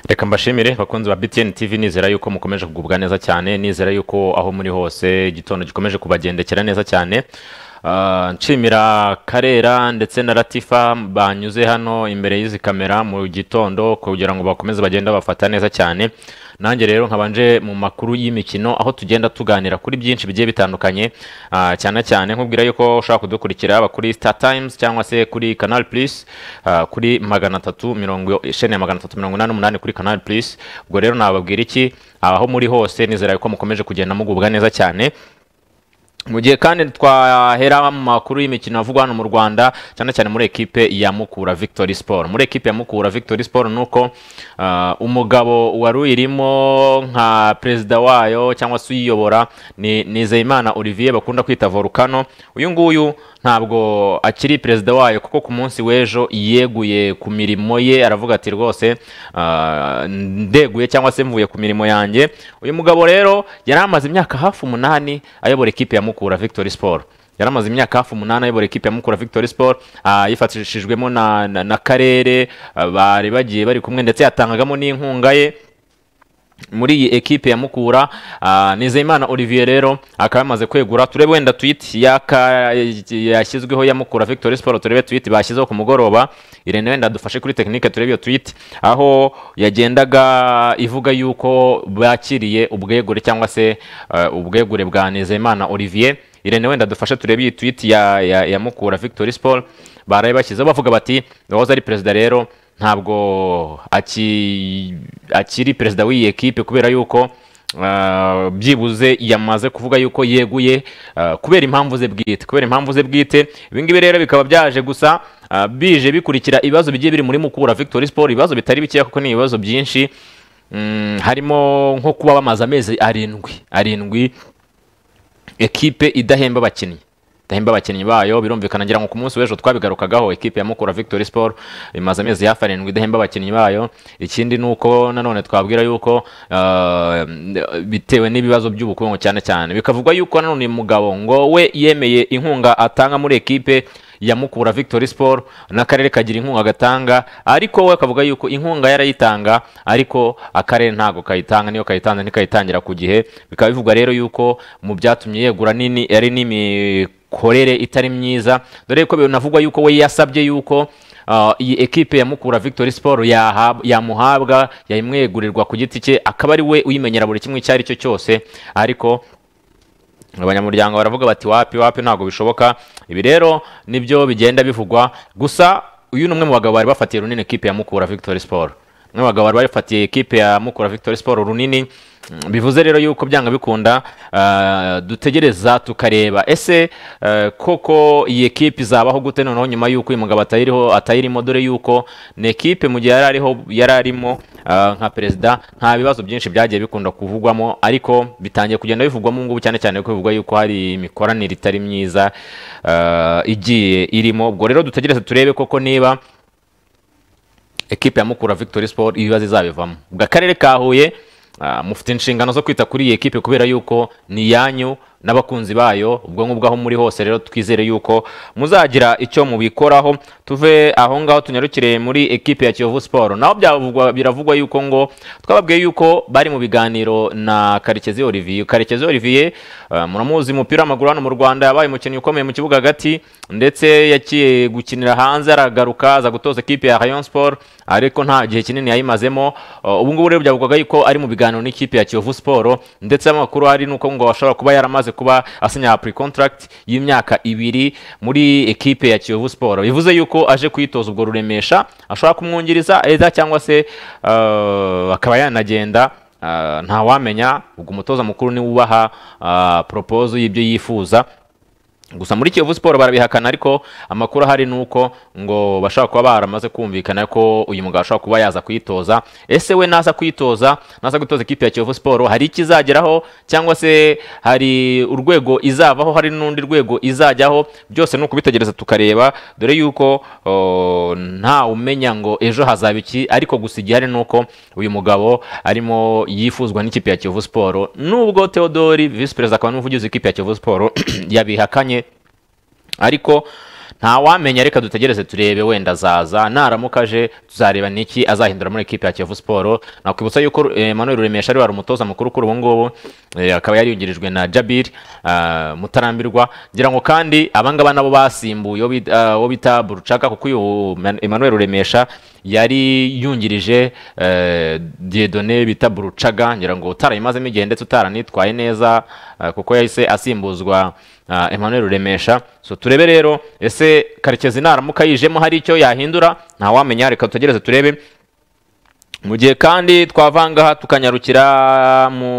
reka mbashimire bakunzi ba btn tv nizera yuko mukomeje kugubwa neza cyane nizera yuko aho muri hose igitondo gikomeje kubagendekera neza cyane Ah, nshimira karera ndetse na latifa banyuze hano imbere y'izi kamera mu gitondo kugira ngo bakomeze bagende bafata neza cyane nanjye rero nkabanje mu makuru y'imikino aho tugenda tuganira kuri byinshi bigiye bitandukanye Ah, cyane cyane nkubwira yuko ushobora kudukurikira aba kuri star times cyangwa se kuri canal plus ah, kuri magana atatu mirongo isheni ya magana atatu mirongo inani n'umunani kuri canal plus ubwo rero nababwira iki aho muri hose nizera yuko mukomeje kugenda mugubwa neza cyane mu gihe kandi twahera mu makuru y'imikino avugwa hano mu rwanda cyane cyane muri ekipe ya mukura victory sport muri ekipe ya mukura victory sport ni uko ah, umugabo wari uyirimo nka perezida wayo cyangwa se uyiyobora ni nizeyimana olivier bakunda kwita volcano uyu nguyu ntabwo akiri perezida wayo kuko ku munsi w'ejo yeguye ku mirimo ye aravuga ati rwose ah, ndeguye cyangwa se mvuye ku mirimo yanjye uyu mugabo rero yari amaze imyaka hafi umunani ayobora ekipe ya mukura victory sport yari amaze imyaka hafi umunani ayobora ekipe ya mukura victory sport ah, yifatishijwemo na, na, na karere ah, bari bagiye bari kumwe ndetse yatangagamo n'inkunga ye muri iyi ekipe ya mukura ah, nizeyimana olivier rero akaba yamaze kwegura turebe wenda tweet yaka yashyizweho ya mukura victory sport turebe tweet bashyizeho ku mugoroba irene wenda dufashe kuri tekinike turebe iyo tweet aho yagendaga ivuga yuko bakiriye ubwegure cyangwa se ah, ubwegure bwa nizeyimana olivier irene wenda dufashe turebe iyi tweet ya, ya, ya mukura victory sport baraye bashyizeho bavuga bati uwahoze ari perezida rero ntabwo aki- akiri perezida w'iyi ekipe kubera yuko ah, byibuze yamaze kuvuga yuko yeguye ah, kubera impamvu ze bwite kubera impamvu ze bwite ibingibi rero bikaba byaje gusa ah, bije bikurikira ibibazo bigiye biri muri mukura victory sport ibibazo bitari bikeya kuko ni ibibazo byinshi Mm, harimo nko kuba bamaze amezi arindwi arindwi ekipe idahemba abakinnyi idahemba abakinnyi bayo birumvikana ngira ngo ku munsi w'ejo twabigarukagaho ekipe ya mukura victory sport imaze amezi hafi arindwi idahemba abakinnyi bayo ikindi ni uko nanone twabwira yuko ah, bitewe n'ibibazo by'ubukungu cyane cyane bikavugwa yuko nanone uyu mugabo ngo we yemeye inkunga atanga muri ekipe ya mukura victory sport n'akarere kagira inkunga gatanga ariko we akavuga yuko inkunga yarayitanga ariko akarere ntabwo kayitanga niyo kayitanze ntikayitangira ku gihe bikaba bivugwa rero yuko mu byatumye yegura nini yari n'imikorere itari myiza dore ko binavugwa yuko we yasabye yuko ah, iyi ekipe ya mukura victory sport yahab- yamuhabwa yayimwegurirwa ku giti cye akaba ari we uyimenyera buri kimwe icyo ari cyo cyose ariko abanyamuryango baravuga bati wapi wapi ntabwo bishoboka ibi rero nibyo bigenda bivugwa gusa uyu ni umwe mu bagabo bari bafatiye runini ekipe ya mukura victory sport umwe mu bagabo bari bafatiye ekipe ya mukura victory sport runini Mm, bivuze rero yuko byanga bikunda ah, dutegereza tukareba ese eh, koko iyi ekipe izabaho gute noneho nyuma yuko uyu mugabo atayiriho atayirimo dore yuko ni ekipe mu gihe yari ariho yari arimo ah, nka perezida nta bibazo byinshi byagiye bikunda kuvugwamo ariko bitangiye kugenda bivugwamo ubu ngubu cyane cyane ko bivugwa yuko hari imikoranire itari myiza ah, igiye irimo ubwo rero dutegereze turebe koko niba ekipe ya mukura victory sport ibibazo izabivamo ubwo akarere ka huye ah, mufite inshingano zo kwita kuri iyi ekipe kubera yuko ni iyanyu n'abakunzi bayo ubwo ngubwo aho muri hose rero twizere yuko muzagira icyo mubikoraho tuve aho ngaho tunyarukire muri ekipe ya kiyovu siporo naho byavugwa- biravugwa yuko ngo twababwiye yuko bari mu biganiro na karekezi olivier karekezi olivier ah, muramuzi umupira w'amaguru hano mu rwanda yabaye umukinnyi ukomeye mu kibuga hagati ndetse yagiye gukinira hanze aragaruka aza gutoza ekipe ya rayon sport ariko nta gihe kinini yayimazemo Uh, ubu ngubu rero byavugwaga yuko ari mu biganiro n'ikipe ya kiyovu siporo ndetse amakuru hari nuko ngo ashobora kuba yaramaze kuba asinya pre contract y'imyaka ibiri muri ekipe ya kiyovu siporo bivuze yuko aje kuyitoza ubwo ruremesha ashobora kumwungiriza eza cyangwa se uh, akaba yanagenda Ah, ntawamenya ubwo umutoza mukuru niwe ubaha ah, proposal y'ibyo yifuza gusa muri kiyovu siporo barabihakana ariko amakuru ahari ni uko ngo bashobora kuba baramaze kumvikana ko uyu mugabo ashobora kuba yaza kuyitoza ese we naza kuyitoza naza gutoza ikipe ya kiyovu siporo hari icyo izageraho cyangwa se hari urwego izavaho hari n'undi rwego izajyaho byose ni ukubitegereza tukareba dore yuko oh, nta umenya ngo ejo hazaba iki ariko gusa igihari ni uko uyu mugabo arimo yifuzwa n'ikipe ya kiyovu siporo nubwo theodori visi perezida akaba n'umuvugizi w'ikipe ya kiyovu siporo yabihakanye ariko ntawamenya reka dutegereze turebe wenda azaza naramuka aje tuzareba niki azahindura muri ekipi ya kiyovu siporo nakwibutsa yuko eh, Emmanuel Ruremesha ari wari umutoza mukuru kuri ubu ngubu eh, akaba yari yungirijwe na Jabir ah, Mutarambirwa ngira ngo kandi abangaba nabo basimbuye uwo bit- ah, uwo bita Burucaka kuko uyu Man- Emmanuel Ruremesha yari yungirije eh, Dieudonné bita Burucaga ngira ngo utarayimazemo igihe ndetse utaranitwaye neza ah, kuko yahise asimbuzwa ah, Emmanuel Ruremesha so turebe rero ese karekezi naramuka yijemo hari icyo yahindura ntawamenya reka tutegereze turebe mu gihe kandi twavangaha tukanyarukira mu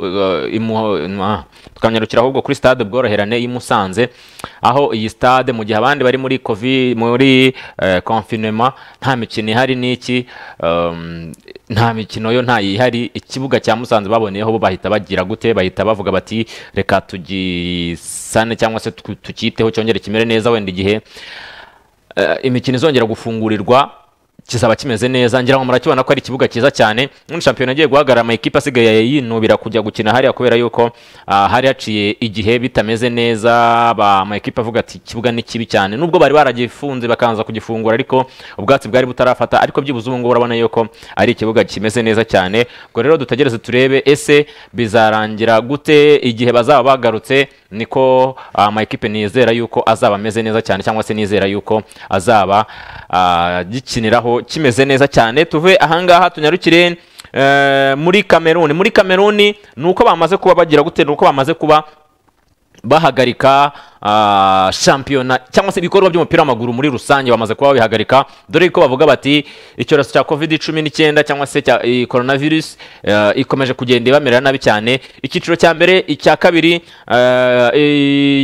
eh, imu- ah, tukanyarukira ahubwo kuri stade bworoherane y'i Musanze aho iyi stade mu gihe abandi bari muri covid muri eh, confinement nta mikino ihari n'iki um, nta mikino yo nta ihari ikibuga cya Musanze baboneyeho bo bahita bagira gute bahita bavuga bati reka tugisane cyangwa se tu- tukiteho cyongere kimere neza wenda igihe eh, imikino izongera gufungurirwa kizaba kimeze neza ngira ngo murakibona ko ari ikibuga cyiza cyane muri shampiyona agiye guhagarara amakipe asigaye yinubira kujya gukina hariya kubera yuko ah, hari haciye igihe bitameze neza ba amakipe avuga ati ikibuga ni kibi cyane nubwo bari baragifunze bakanza kugifungura ariko ubwatsi bwari butarafata ariko byibuze ubu ngubu urabona yuko ari ikibuga kimeze neza cyane ubwo rero dutegereze turebe ese bizarangira gute igihe bazaba bagarutse niko amakipe nizera yuko azaba ameze neza cyane cyangwa se nizera yuko azaba ah, gikiniraho kimeze neza cyane tuve ahangaha tunyarukire eh, muri kameruni muri kameruni ni uko bamaze kuba bagira gute ni uko bamaze kuba bahagarika ah, shampiyona cyangwa se ibikorwa by'umupira w'amaguru muri rusange bamaze kuba babihagarika dore ko bavuga bati icyorezo cya covid cumi n'icyenda cyangwa se cya iyi coronavirus eh, ikomeje kugenda ibamera nabi cyane icyiciro cya mbere icya kabiri eh,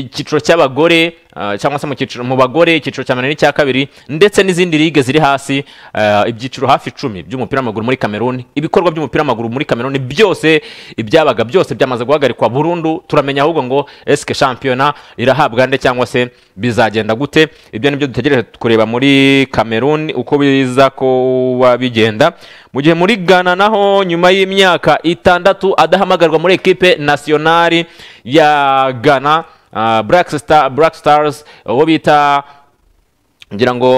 icyiciro cy'abagore eh, cyangwa se mu cyiciro mu bagore icyiciro cya mbere n'icya kabiri ndetse n'izindi lige ziri hasi eh, ibyiciro hafi icumi by'umupira w'amaguru muri kameruni ibikorwa by'umupira w'amaguru muri kameruni byose ibyabaga byose byamaze guhagarikwa burundu turamenya ahubwo ngo esike shampiyona irahabwa nde cyangwa se bizagenda gute ibyo nibyo dutegereje kureba muri kameruni uko biza kuba bigenda mu gihe muri ghana naho nyuma y'imyaka itandatu adahamagarwa muri ekipe nasiyonari ya ghana ah, Black Star- Black Stars uwo bita ngira ngo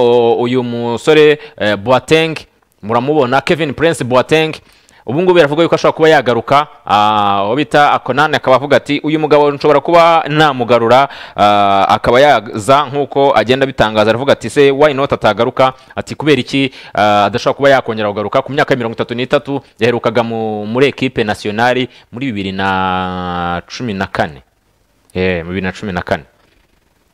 uyu musore eh, Boateng muramubona Kevin Prince Boateng ubu ngubu biravuga yuko ashobora kuba yagaruka ah, uwo bita Akonane akaba avuga ati uyu mugabo nshobora kuba namugarura ah, akaba yaza nk'uko agenda abitangaza aravuga ati se why not atagaruka ati kubera iki ah, adashobora kuba yakongera kugaruka ku myaka ya mirongo itatu n'itatu yaherukaga mu- muri ekipe nasiyonari muri bibiri na cumi na kane Eh, mu bibiri na cumi na kane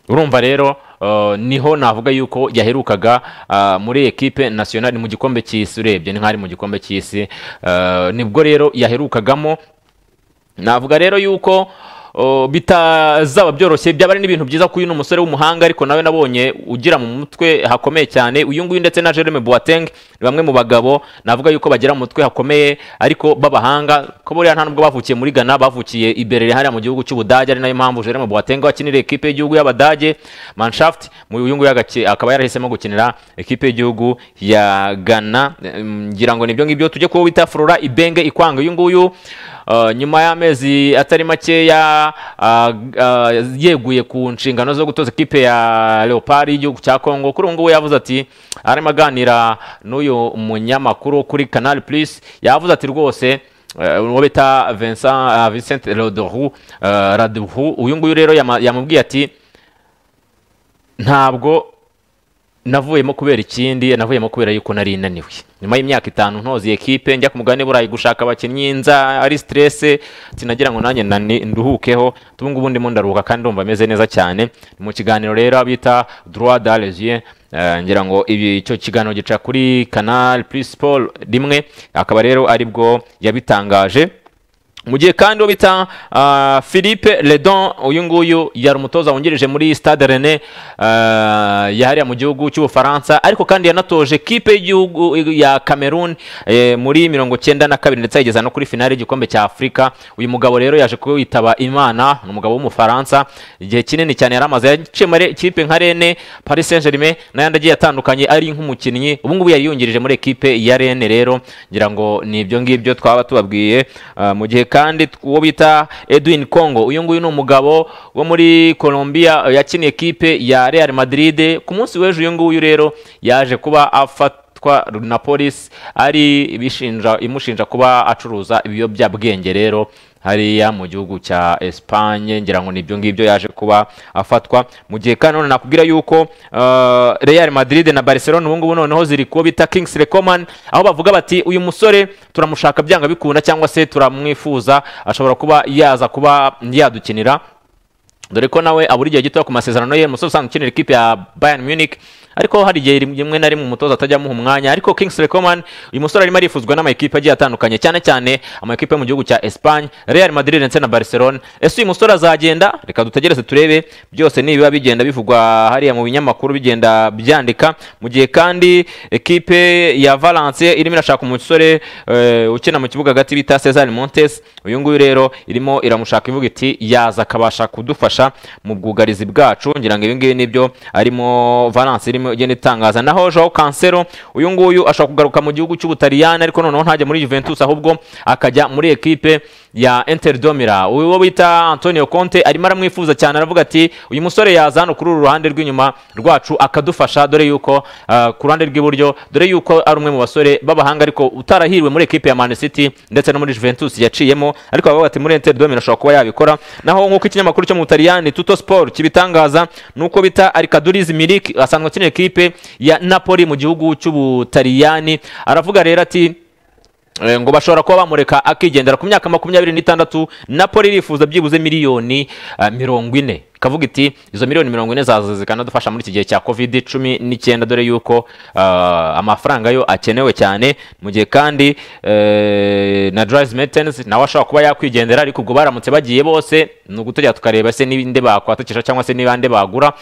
urumva rero uh, niho navuga yuko yaherukaga uh, muri ekipe nationale mu gikombe cy'isi urebye ni nk'ari mu gikombe cy'isi uh, nibwo rero yaherukagamo navuga rero yuko uh, bitazaba byoroshye byaba ari n'ibintu byiza kuri uno musore w'umuhanga ariko nawe nabonye ugira mu mutwe hakomeye cyane uyu nguyu ndetse na Jerome Boateng ni bamwe mu bagabo navuga yuko bagira mu mutwe hakomeye ariko b'abahanga ko buriya nta nubwo bavukiye muri Ghana bavukiye i Berlin hariya mu gihugu cy'Ubudage ari nayo mpamvu Jerome Boateng akinira ekipe y'igihugu y'Abadage Mannschaft mu uyu nguyu agaki- akaba yarahisemo gukinira ekipe y'igihugu ya Ghana Eh, ngira ngo nibyo ngibyo tujye kuba bita Flora Ibenge ikwanga uyu nguyu Uh, nyuma y'amezi atari makeya uh, uh, yeguye ku nshingano zo gutoza ikipe ya leopard y'igihugu cya congo kuri ubu ngubu yavuze ati arimo aganira n'uyu munyamakuru wo kuri canal plus yavuze ati rwose eh, uwo bita Vincent- ah, vincent Raduhu, eh, raduhu uyu nguyu rero yama- yamubwiye ati ntabwo navuyemo kubera ikindi navuyemo kubera yuko nari naniwe nyuma y'imyaka itanu ntozi ekipe njya ku mugabane burayi gushaka abakinnyi nza ari stress sinagira ngo nanjye nani- nduhukeho ubu ngubu ndimo ndaruhuka kandi ndumva meze neza cyane ni mu kiganiro rero abita droit d'alesien ngira ngo ibi icyo kiganiro gica kuri canal plus sport rimwe akaba rero aribwo yabitangaje mu gihe kandi uwo bita ah, philippe ledon uyu nguyu yari umutoza wungirije muri stade rene yahariya mu gihugu cy'ubufaransa ariko kandi yanatoje kipe y'igihugu ya cameroon eh, muri mirongo cyenda na kabiri ndetse yageza no kuri finale y'igikombe cya afurika uyu mugabo rero yaje kwitaba imana ni umugabo w'umufaransa igihe kinini cyane yari amaze yaciye muri kipe nka rene paris saint germain n'ayandi agiye atandukanye ari nk'umukinnyi ubu ngubu yari yungirije muri ekipe ya rene rero ngira ngo ni ibyo ngibyo twaba tubabwiye ah, mu gihe kandi kandi uwo bita edwin congo uyu nguyu ni umugabo wo muri colombia eh, yakiniye ekipe ya real madrid ku munsi w'ejo uyu nguyu rero yaje kuba afatwa na polisi ari ibishinja- imushinja kuba acuruza ibiyobyabwenge rero hariya mu gihugu cya Espagne ngira ngo nibyo ngibyo yaje kuba afatwa mu gihe kandi none nakubwira yuko eh, Real Madrid na Barcelona ubu ngubu noneho ziri kuba bita Kingsley Coman aho bavuga bati uyu musore turamushaka byanga bikunda cyangwa se turamwifuza ashobora kuba yaza kuba yadukinira dore ko nawe abura igihe gito ku masezerano ye umusore usanzwe ukinira ikipe ya Bayern Munich ariko hari igihe rimwe na rimwe umutoza atajya amuha umwanya ariko Kingsley Coman uyu musore arimo arifuzwa n'amakipe agiye atandukanye cyane cyane amakipe yo mu gihugu cya Espagne Real Madrid ndetse na Barcelona ese uyu musore azagenda reka dutegereze turebe byose nibiba bigenda bivugwa hariya mu binyamakuru bigenda byandika mu gihe kandi ekipe ya Valence irimo irashaka umusore eh, ukina mu kibuga hagati bita Cesar Montes uyu nguyu rero irimo iramushaka ivuga iti yaza akabasha kudufasha mu bwugarizi bwacu ngira ngo ibi ngibi nibyo arimo Valence irimo igenda itangaza naho Joao Cancelo uyu nguyu ashobora kugaruka mu gihugu cy'Ubutaliyani ariko noneho ntajya muri Juventus ahubwo akajya muri ekipe ya Inter de Milan uwo bita Antonio Conte arimo aramwifuza cyane aravuga ati uyu musore yaza hano kuri uru ruhande rw'inyuma rwacu akadufasha dore yuko ah, ku ruhande rw'iburyo dore yuko ari umwe mu basore b'abahanga ariko utarahiriwe muri ekipe ya Man City ndetse no muri Juventus yaciyemo ariko bavuga ati muri Inter de Milan ashobora kuba yabikora naho nk'uko ikinyamakuru cyo mu Butaliyani Tutto Sport kibitangaza nuko bita Alcaduriz Milik asanzwe akinira ekipe ya Napoli mu gihugu cy'Ubutaliyani aravuga rero ati Eh, ngo bashobora kuba bamureka akigendera ku myaka makumyabiri n'itandatu napoli irifuza byibuze miliyoni eh, mirongo ine ikavuga iti izo miliyoni mirongo ine zaza zikanadufasha muri iki gihe cya covid cumi n'icyenda dore yuko ah, amafaranga yo akenewe cyane mu gihe kandi eh, na drive maintenance nawe ashobora kuba yakwigendera ariko ubwo baramutse bagiye bose ni ugutegera tukareba se n'ibindi bakwatakisha cyangwa se n'ibande bagura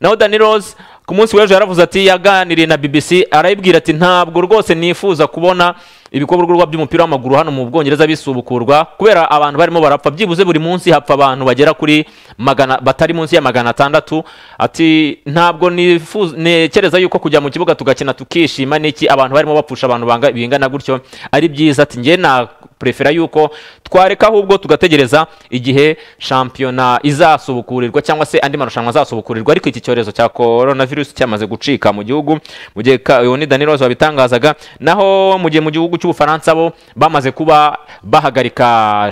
naho dani rose ku munsi w'ejo yaravuze ati yaganiriye na bbc arayibwira ati ntabwo rwose nifuza kubona ibikorwa by'umupira w'amaguru hano mu bwongereza bisubukurwa kubera abantu barimo barapfa byibuze buri munsi hapfa abantu bagera kuri magana batari munsi ya magana atandatu ati ntabwo nifuza ntekereza yuko kujya mu kibuga tugakina tukishima n'iki abantu barimo bapfusha abantu banga bingana gutyo ari byiza ati njye na prefera yuko twareka ahubwo tugategereza igihe shampiyona izasubukurirwa cyangwa se andi marushanwa azasubukurirwa ariko iki cyorezo cya coronavirus cyamaze gucika mu gihugu mu gihe ka- uyu ni Dani Rose wabitangazaga naho mu gihe mu gihugu cy'Ubufaransa bo bamaze kuba bahagarika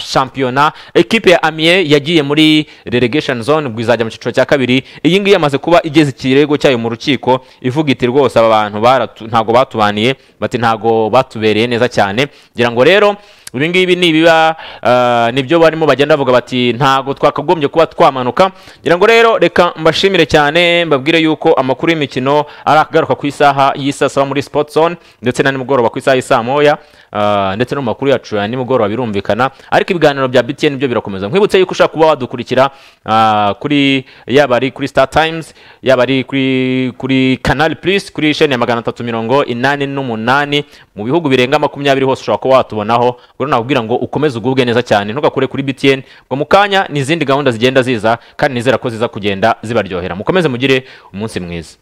shampiyona ekipe ya Amiens yagiye muri relegation zone ubwo izajya mu cyiciro cya kabiri iyi ngiyi yamaze kuba igeze ikirego cyayo mu rukiko ivuga iti rwose aba bantu baratu- ntago batubaniye bati ntago batubereye neza cyane ngira ngo rero ibi ngibi nibiba eh, nibyo barimo bagenda bavuga bati ntago twakagombye kuba twamanuka ngira ngo rero reka mbashimire cyane mbabwire yuko amakuru y'imikino ari akagaruka ku isaha y'isa saba muri sport zone ndetse na nimugoroba ku isaha y'isaa moya eh, ndetse no mu makuru yacu ya nimugoroba birumvikana ariko ibiganiro bya BTN byo birakomeza nkwibutse yuko ushaka kuba wadukurikira ah, kuri yaba ari kuri Star Times yaba ari kuri kuri Canal Plus kuri chaîne ya magana atatu mirongo inani n'umunani mu bihugu birenga makumyabiri hose ushobora kuba watubonaho ubwo nakubwira ngo ukomeze ugubwe neza cyane ntugakure kuri BTN ngo mu kanya n'izindi gahunda zigenda ziza kandi nizera ko ziza kugenda zibaryohera mukomeze mugire umunsi mwiza